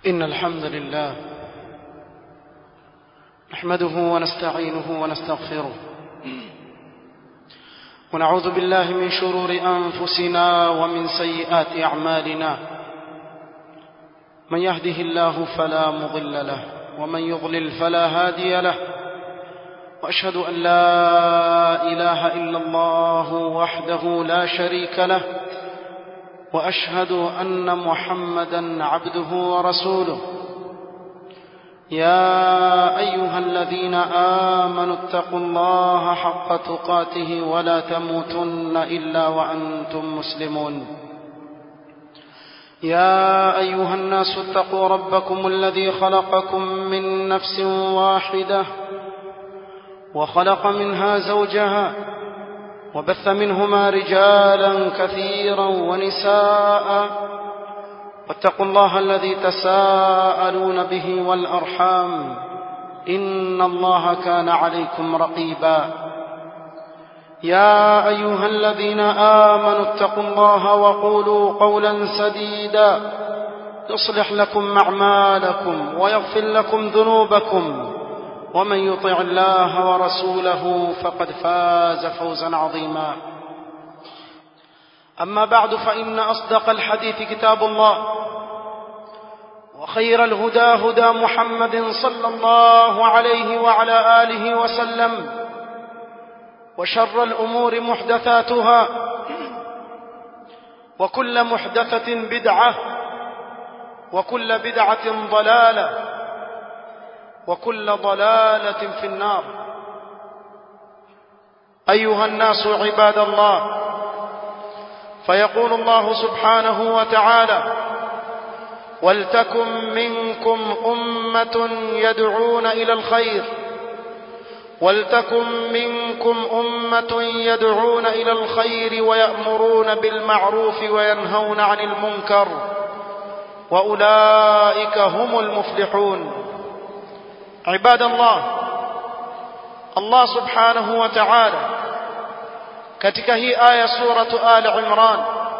إن الحمد لله نحمده ونستعينه ونستغفره ونعوذ بالله من شرور أنفسنا ومن سيئات أعمالنا من يهده الله فلا مضل له ومن يضلل فلا هادي له وأشهد أن لا إله إلا الله وحده لا شريك له واشهد ان محمدا عبده ورسوله يا ايها الذين امنوا اتقوا الله حق تقاته ولا تموتن الا وانتم مسلمون يا ايها الناس اتقوا ربكم الذي خلقكم من نفس واحده وخلق منها زوجها وبث منهما رجالا كثيرا ونساء واتقوا الله الذي تساءلون به والارحام ان الله كان عليكم رقيبا يا ايها الذين امنوا اتقوا الله وقولوا قولا سديدا يصلح لكم اعمالكم ويغفر لكم ذنوبكم ومن يطع الله ورسوله فقد فاز فوزا عظيما اما بعد فان اصدق الحديث كتاب الله وخير الهدى هدى محمد صلى الله عليه وعلى اله وسلم وشر الامور محدثاتها وكل محدثه بدعه وكل بدعه ضلاله وكل ضلاله في النار ايها الناس عباد الله فيقول الله سبحانه وتعالى ولتكن منكم امه يدعون الى الخير ولتكن منكم امه يدعون الى الخير ويامرون بالمعروف وينهون عن المنكر واولئك هم المفلحون عباد الله Allah subhanahu wa ta'ala katika hii aya suratu Ali Imran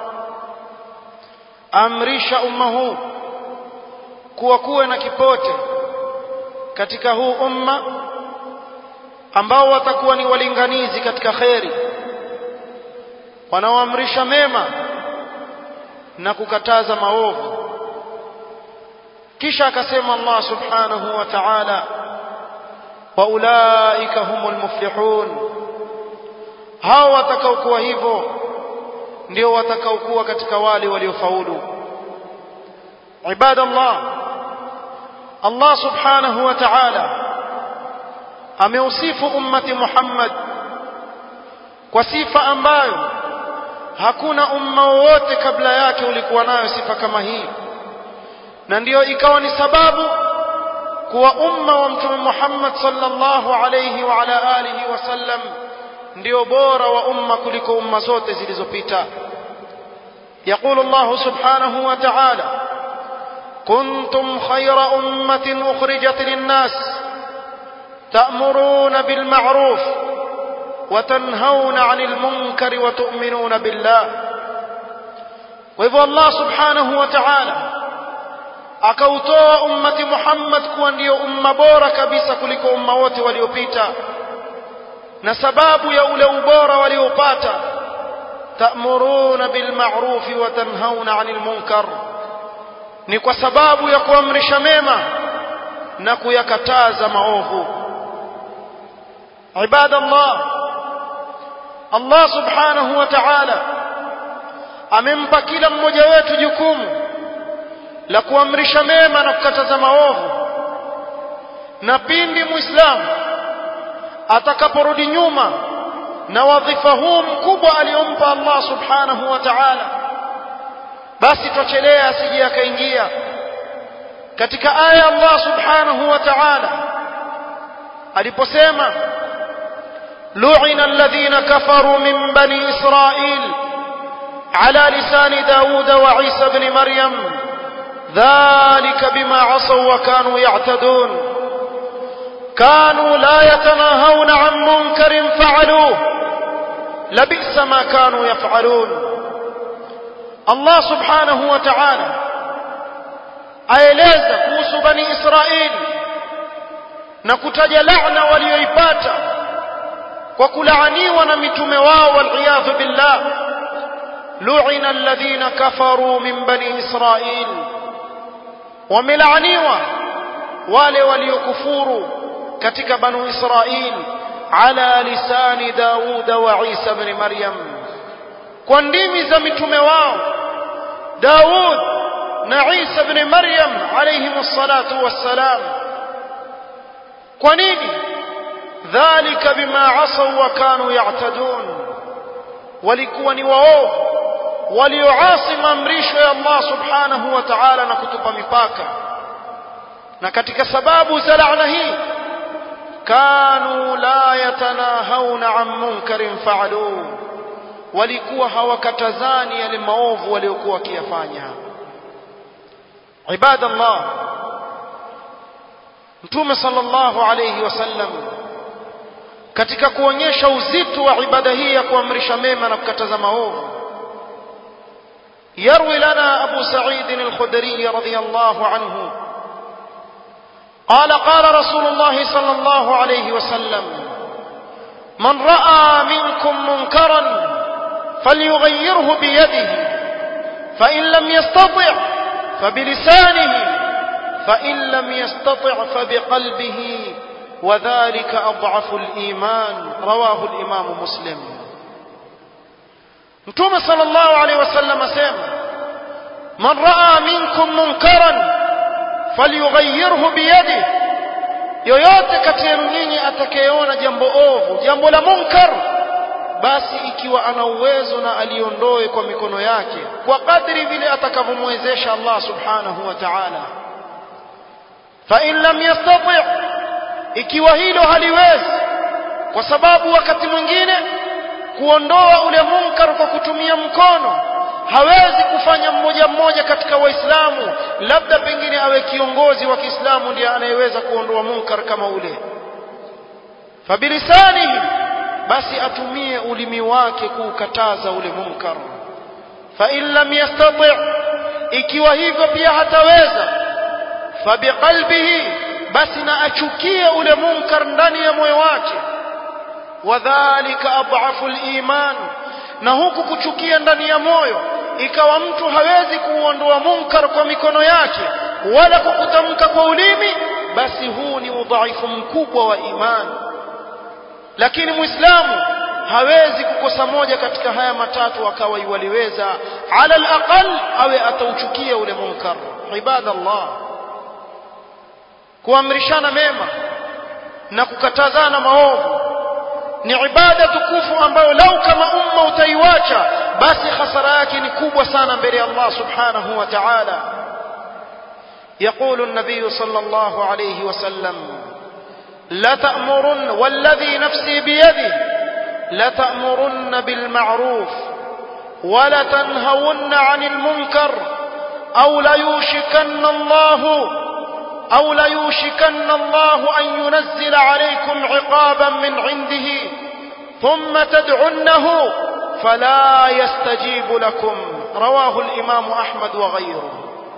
amrisha umma huu kuwa kuwe na kipote katika huu umma ambao watakuwa ni walinganizi katika kheri wanaoamrisha mema na kukataza maovu kisha akasema Allah subhanahu wa ta'ala waulaika humul muflihun hao watakaokuwa hivyo ndio watakaokuwa katika wale waliofaulu ibadallah Allah subhanahu wa ta'ala ameusifu ummati Muhammad kwa sifa ambayo hakuna umma wowote kabla yake ulikuwa nayo sifa kama hii na ndiyo ikawa ni sababu kuwa umma wa mtume Muhammad sallallahu alayhi wa ala alihi wasallam ndio bora wa umma kuliko umma zote zilizopita يقول الله سبحانه وتعالى كنتم خير أمة أخرجت للناس تأمرون بالمعروف وتنهون عن المنكر وتؤمنون بالله وإذا الله سبحانه وتعالى akautoa ummati Muhammad kuwa ndio umma bora kabisa kuliko umma wote waliopita na sababu ya ule ubora waliopata ta'muruna bil ma'rufi wa tanhauna 'anil munkar ni kwa sababu ya kuamrisha mema na kuyakataza maovu ibadallah Allah subhanahu wa ta'ala amempa kila mmoja wetu jukumu la kuamrisha mema na kukataza maovu na pindi muislamu atakaporudi nyuma na wadhifa huu mkubwa aliyompa Allah subhanahu wa ta'ala basi twachelea asije akaingia katika aya Allah subhanahu wa ta'ala aliposema lu'ina alladhina kafaru min bani israil ala lisani daud wa isa ibn maryam ذلك بما عصوا وكانوا يعتدون كانوا لا يتناهون عن منكر فعلوه لبئس ما كانوا يفعلون Allah subhanahu wa ta'ala aeleza kuhusu bani Israili na kutaja laana walioipata kwa kulaaniwa na mitume wao waliyadhu billah lu'ina alladhina kafaru min bani Israil wamelaaniwa wale waliokufuru katika banu Israil ala lisani Daud wa Isa ibn Maryam kwa ndimi za mitume wao Daud na Isa ibn Maryam alayhim salatu wassalam kwa nini dhalika bima asaw wa kanu ya'tadun walikuwa ni waovu walioasi maamrisho ya Allah subhanahu wa ta'ala na kutupa mipaka na katika sababu za laana hii kanu la yatanahawna an munkarin fa'aluhu walikuwa hawakatazani yale maovu waliokuwa wakiyafanya ibadallah mtume sallallahu alayhi wasallam katika kuonyesha uzito wa ibada hii ya kuamrisha mema na kukataza maovu يروي لنا أبو سعيد الخدري رضي الله عنه قال قال رسول الله صلى الله عليه وسلم من رأى منكم منكرا فليغيره بيده فإن لم يستطع فبلسانه فإن لم يستطع فبقلبه وذلك أضعف الإيمان رواه الإمام مسلم متوم صلى الله عليه وسلم سيما من رأى منكم منكرا فليغيره بيده yoyote kati yenu nyinyi atakayeona jambo ovu jambo la munkar basi ikiwa ana uwezo na aliondoe kwa mikono yake kwa kadri vile atakavyomwezesha Allah subhanahu wa ta'ala fa in lam yastati' ikiwa hilo haliwezi kwa sababu wakati mwingine kuondoa ule munkar kwa kutumia mkono hawezi kufanya mmoja mmoja katika waislamu labda pengine awe kiongozi wa Kiislamu ndiye anayeweza kuondoa munkar kama ule fabilisanihi basi atumie ulimi wake kuukataza ule munkar fa in lam yastati ikiwa hivyo pia hataweza fabiqalbihi basi na achukie ule munkar ndani ya moyo wake wadhālika adhafu al-iman na huku kuchukia ndani ya moyo ikawa mtu hawezi kuondoa munkar kwa mikono yake wala kwa kutamka kwa ulimi basi huu ni udhaifu mkubwa wa imani lakini muislamu hawezi kukosa moja katika haya matatu akawa iwaliweza ala alaqal awe atauchukia ule munkar ibadallah kuamrishana mema na kukatazana maovu ni ibada tukufu ambayo lau kama umma utaiwacha basi hasara yake ni kubwa sana mbele ya Allah subhanahu wa ta'ala يقول النبي صلى الله عليه وسلم لتأمرن والذي نفسي بيده لتأمرن بالمعروف ولتنهون عن المنكر أو ليوشكن الله أو ليوشكن الله أن ينزل عليكم عقابا من عنده ثم تدعنه فلا يستجيب لكم رواه الإمام أحمد وغيره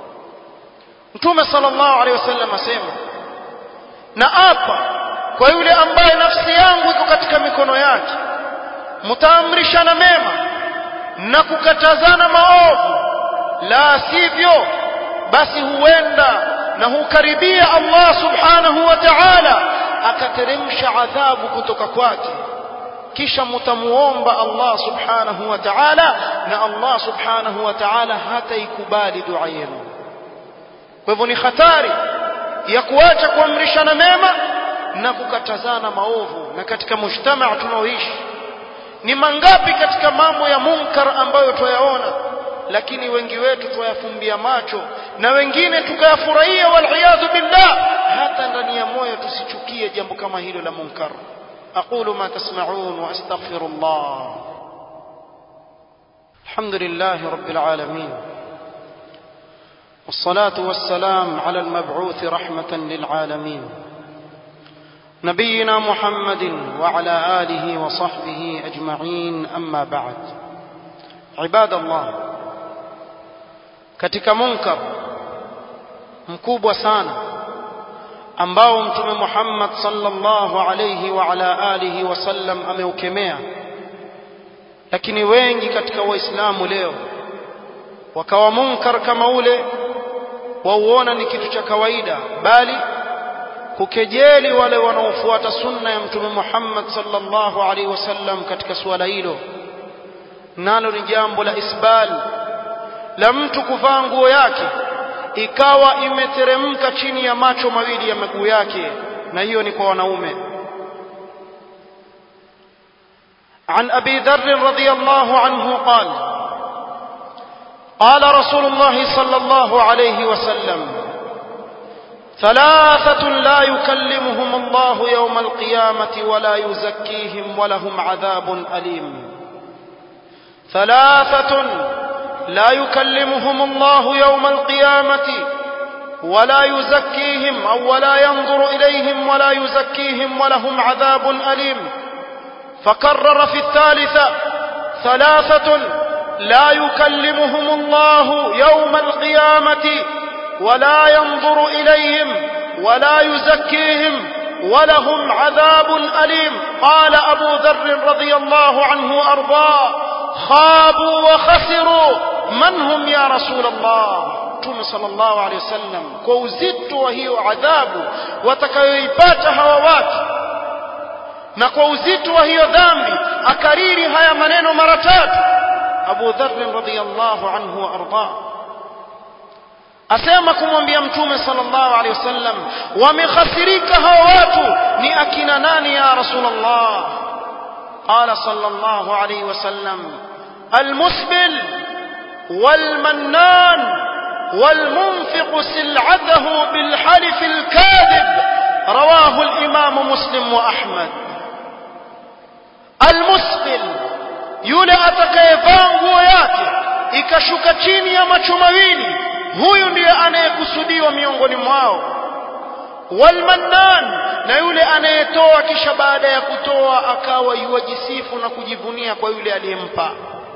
Mtume sallallahu alaihi wasallam asema na apa kwa yule ambaye nafsi yangu iko katika mikono yake mtaamrishana mema na kukatazana maovu la sivyo basi huenda na hukaribia Allah subhanahu wa ta'ala akateremsha adhabu kutoka kwake kisha mtamuomba Allah subhanahu wa ta'ala na Allah subhanahu wa ta'ala hataikubali dua yenu kwa hivyo ni hatari ya kuacha kuamrishana mema na kukatazana maovu na katika mujtamaa tunaoishi ni mangapi katika mambo ya munkar ambayo twayaona lakini wengi wetu twayafumbia macho na wengine tukayafurahia waliyadhu billah hata ndani ya moyo tusichukie jambo kama hilo la munkar aqulu ma tasma'un wa astaghfirullah alhamdulillah rabbil alamin والصلاة والسلام على المبعوث رحمة للعالمين نبينا محمد وعلى آله وصحبه أجمعين أما بعد عباد الله katika munkar mkubwa sana ambao mtume Muhammad sallallahu alayhi wa ala alihi wasallam ameukemea lakini wengi katika waislamu leo wakawa munkar kama ule wauona ni kitu cha kawaida bali kukejeli wale wanaofuata sunna ya mtume Muhammad sallallahu alaihi wasallam katika suala hilo nalo ni jambo la isbal la mtu kuvaa nguo yake ikawa imeteremka chini ya macho mawili ya miguu yake na hiyo ni kwa wanaume عن أبي ذر رضي الله عنه قال قال رسول الله صلى الله عليه وسلم ثلاثة لا يكلمهم الله يوم القيامة ولا يزكيهم ولهم عذاب أليم ثلاثة لا يكلمهم الله يوم القيامة ولا يزكيهم أو ولا ينظر إليهم ولا يزكيهم ولهم عذاب أليم فكرر في الثالثة ثلاثة لا يكلمهم الله يوم القيامة ولا ينظر إليهم ولا يزكيهم ولهم عذاب أليم قال أبو ذر رضي الله عنه أرضاه خابوا وخسروا من هم يا رسول الله Mtume sallallahu alaihi wasallam kwa uzito wa hiyo adhabu watakayoipata hawa watu na kwa uzito wa hiyo dhambi akariri haya maneno mara tatu Abu Dharr radhiyallahu anhu wa arda asema kumwambia Mtume sallallahu alaihi wasallam wamekhasirika hawa watu ni akina nani ya Rasulullah قال صلى الله عليه وسلم المسبل والمنان والمنفق سلعته بالحلف الكاذب رواه الإمام مسلم وأحمد المسبل yule atakayevaa nguo yake ikashuka chini ya macho mawili huyu ndiye anayekusudiwa miongoni mwao walmannan na yule anayetoa kisha baada ya kutoa akawa yuwajisifu na kujivunia kwa yule aliyempa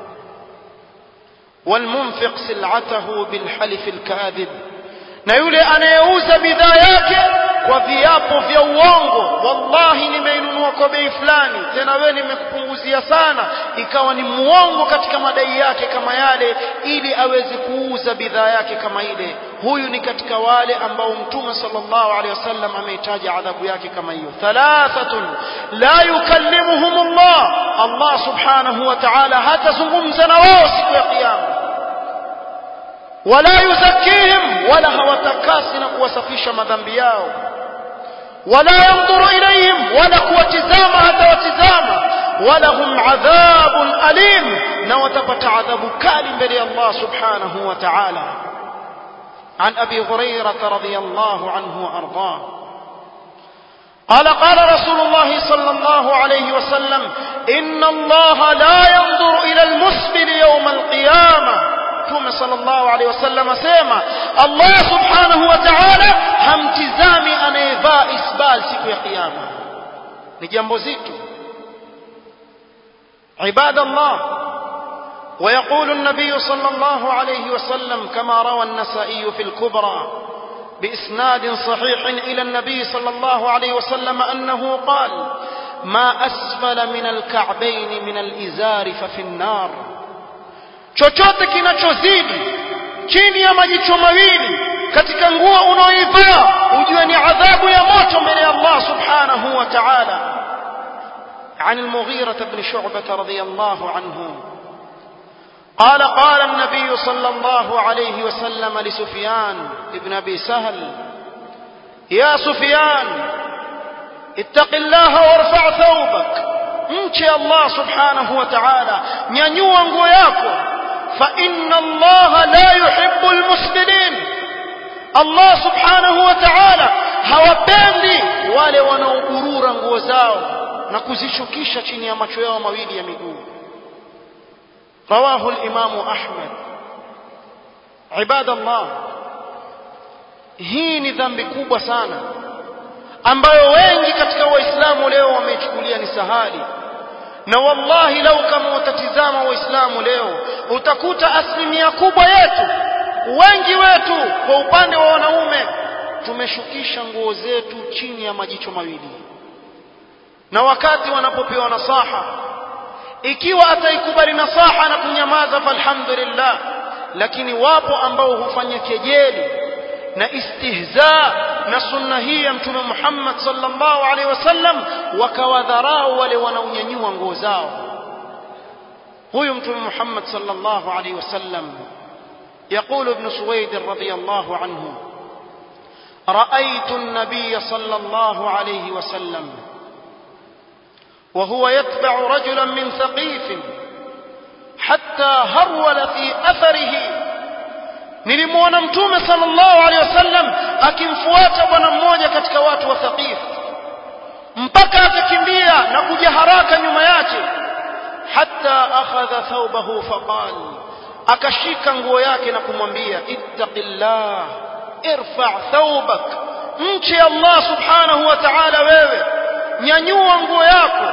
walmunfiq sil'atahu bilhalif alkadhib na yule anayeuza bidhaa yake kwa viapo vya uongo wallahi nimeinunua kwa bei fulani tena wewe nimekupunguzia sana ikawa ni muongo katika madai yake kama yale ili aweze kuuza bidhaa yake kama ile huyu ni katika wale ambao mtume sallallahu alaihi wasallam ameitaja adhabu yake kama hiyo thalathatun la yukallimuhum Allah Allah subhanahu wa ta'ala hatazungumza na wao siku ya kiyama wala yuzakihim wala hawatakasi na kuwasafisha madhambi yao wala yanzuru ilayhim wala kuwatizama hata watizama wala hum adhabun alim na watapata adhabu kali mbele ya Allah subhanahu wa ta'ala عن أبي هريرة رضي الله عنه وأرضاه قال قال رسول الله صلى الله عليه وسلم إن الله لا ينظر إلى المسبل يوم القيامة mtume sallallahu alaihi wasallam asema Allah subhanahu wa ta'ala hamtizami anayevaa isbal siku ya kiyama ni jambo zito عباد الله ويقول النبي صلى الله عليه وسلم كما روى النسائي في الكبرى بإسناد صحيح إلى النبي صلى الله عليه وسلم أنه قال ما أسفل من الكعبين من الإزار ففي النار chochote kinachozidi chini ya majicho mawili katika nguo unaoivaa ujue ni adhabu ya moto mbele ya Allah subhanahu wa ta'ala عن المغيرة بن شعبة رضي الله عنه قال قال النبي صلى الله عليه وسلم لسفيان ابن أبي سهل يا سفيان اتق الله وارفع ثوبك مشي الله سبحانه وتعالى nyanyua nguo yako فإن الله لا يحب المسلمين الله سبحانه وتعالى hawapendi wale wanaogurura nguo zao na kuzishukisha chini ya macho yao mawili ya miguu رواه الإمام أحمد عباد الله hii ni dhambi kubwa sana ambayo wengi katika waislamu leo wameichukulia ni sahali na wallahi lau kama utatizama waislamu leo utakuta asilimia kubwa yetu wengi wetu kwa upande wa wanaume tumeshukisha nguo zetu chini ya majicho mawili na wakati wanapopewa nasaha ikiwa ataikubali nasaha na kunyamaza falhamdulillah lakini wapo ambao hufanya kejeli na istihza na sunna hii ya mtume Muhammad sallallahu alaihi wasallam wakawadharau wale wanaonyanyua nguo zao huyu mtume Muhammad sallallahu alaihi wasallam يقول ابن سويد رضي الله عنه رأيت النبي صلى الله عليه وسلم وهو يتبع رجلا من ثقيف حتى هرول في أثره nilimwona mtume sallallahu alaihi wasallam akimfuata bwana mmoja katika watu wa Thaqif mpaka akakimbia na kuja haraka nyuma yake hatta akhadha thawbahu faqal akashika nguo yake na kumwambia ittaqillah irfa thawbak mche Allah subhanahu wa ta'ala wewe nyanyua nguo yako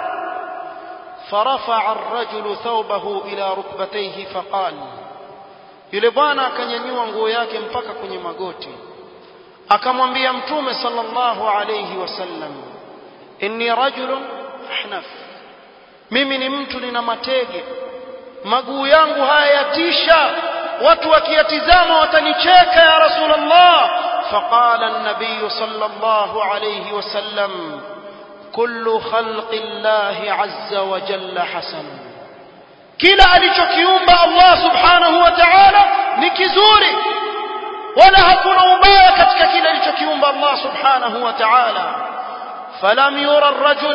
فرفع الرجل ثوبه إلى ركبتيه فقال yule bwana akanyanyua nguo yake mpaka kwenye magoti akamwambia mtume sallallahu alayhi wasallam inni rajulun ahnaf mimi ni mtu nina matege maguu yangu haya yatisha watu wakiyatizama watanicheka ya rasulullah faqala an-nabiy sallallahu alayhi wasallam kullu khalqi llahi azza wa jalla hasan kila alichokiumba Allah subhanahu wa ta'ala ni kizuri wala hakuna ubaya katika kile alichokiumba Allah subhanahu wa ta'ala falam yura ar-rajul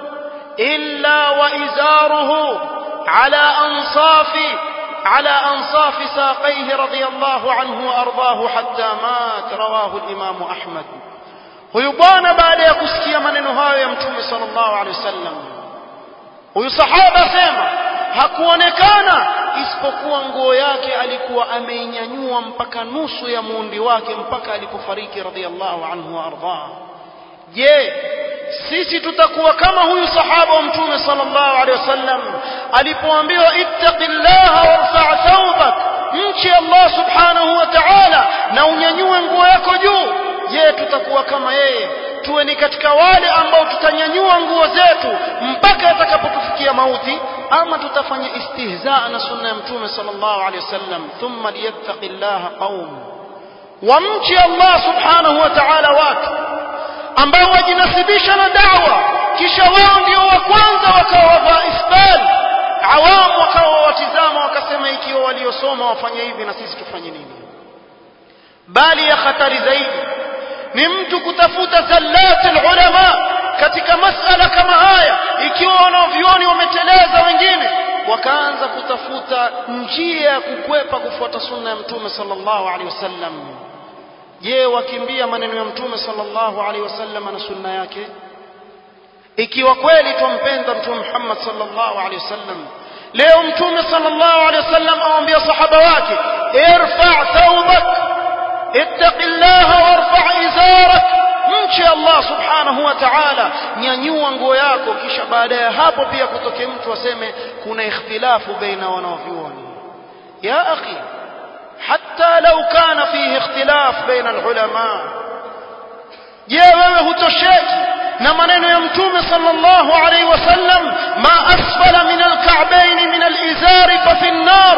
illa wa izaruhu ala ansafi على أنصاف ساقيه رضي الله عنه وأرضاه حتى مات رواه الإمام أحمد huyu bwana baada ya kusikia maneno hayo ya mtume sallallahu alaihi wasallam huyu sahaba sema hakuonekana isipokuwa nguo yake alikuwa ameinyanyua mpaka nusu ya muundi wake mpaka alipofariki radhiallahu anhu wa ardhah je sisi tutakuwa kama huyu sahaba wa mtume sallallahu alaihi wasallam alipoambiwa ittaqillaha warfa' thawbak mche Allah subhanahu wa ta'ala na unyanyue nguo yako juu je tutakuwa kama yeye tuwe ni katika wale ambao tutanyanyua nguo zetu mpaka yatakapotufikia mauti ama tutafanya istihzaa na sunna ya mtume sallallahu alaihi wasallam thumma liyattaqillaha qaum wamchi Allah subhanahu wa ta'ala watu ambao wajinasibisha na dawa kisha wao ndio wa kwanza wakawa wavaa isbal awamu wakawa watizama wakasema ikiwa waliosoma wafanye hivi na sisi tufanye nini bali ya hatari zaidi ni mtu kutafuta zallati ulama katika masala kama haya ikiwa wanavyuoni wameteleza wengine wakaanza kutafuta njia ya kukwepa kufuata sunna ya mtume sallallahu alaihi wasallam je wakimbia maneno ya mtume sallallahu alaihi wasallam na sunna yake ikiwa kweli tumpenda mtume Muhammad sallallahu alaihi wasallam leo mtume sallallahu alaihi wasallam awaambia sahaba wake irfa thawbak ittaqillaha warfa izarak mche Allah subhanahu wa ta'ala nyanyua nguo yako kisha baada ya hapo pia kutoke mtu aseme kuna ikhtilafu baina wanavyuoni ya akhi حتى لو كان فيه اختلاف بين العلماء je wewe hutosheki na maneno ya mtume sallallahu alaihi wasallam ma asfala min alka'bayn min alizari fa fi an-nar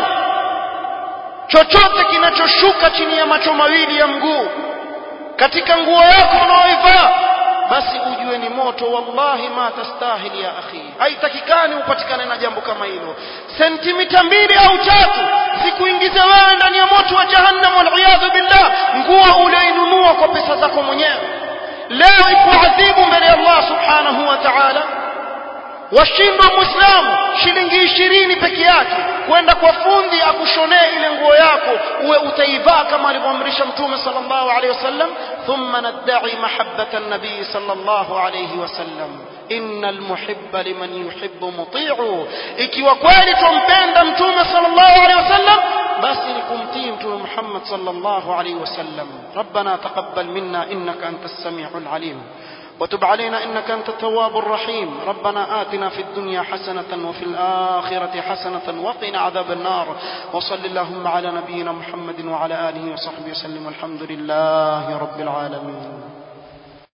chochote kinachoshuka chini ya macho mawili ya mguu katika nguo yako unaoivaa basi ujue ni moto wallahi ma tastahili ya akhi haitakikani upatikane na jambo kama hilo sentimita mbili au tatu zikuingize wewe ndani ya moto wa jahannam waliyadhu billah nguo ulioinunua kwa pesa zako mwenyewe leo ikuadhibu mbele ya Allah subhanahu wa ta'ala washindwa muislamu shilingi ishirini peke yake kwenda kwa fundi akushonee ile nguo yako uwe utaivaa kama alivyoamrisha mtume sallallahu alaihi wasallam thumma nadda'i mahabbata an-nabii sallallahu alaihi wasallam innal muhibba liman yuhibbu muti'u ikiwa kweli tumpenda mtume sallallahu alaihi wasallam basi ni kumtii mtume Muhammad sallallahu alaihi wasallam rabbana taqabbal minna innaka antas samiul alim وتب علينا إنك أنت التواب الرحيم ربنا آتنا في الدنيا حسنة وفي الآخرة حسنة وقنا عذاب النار وصل اللهم على نبينا محمد وعلى آله وصحبه وسلم والحمد لله رب العالمين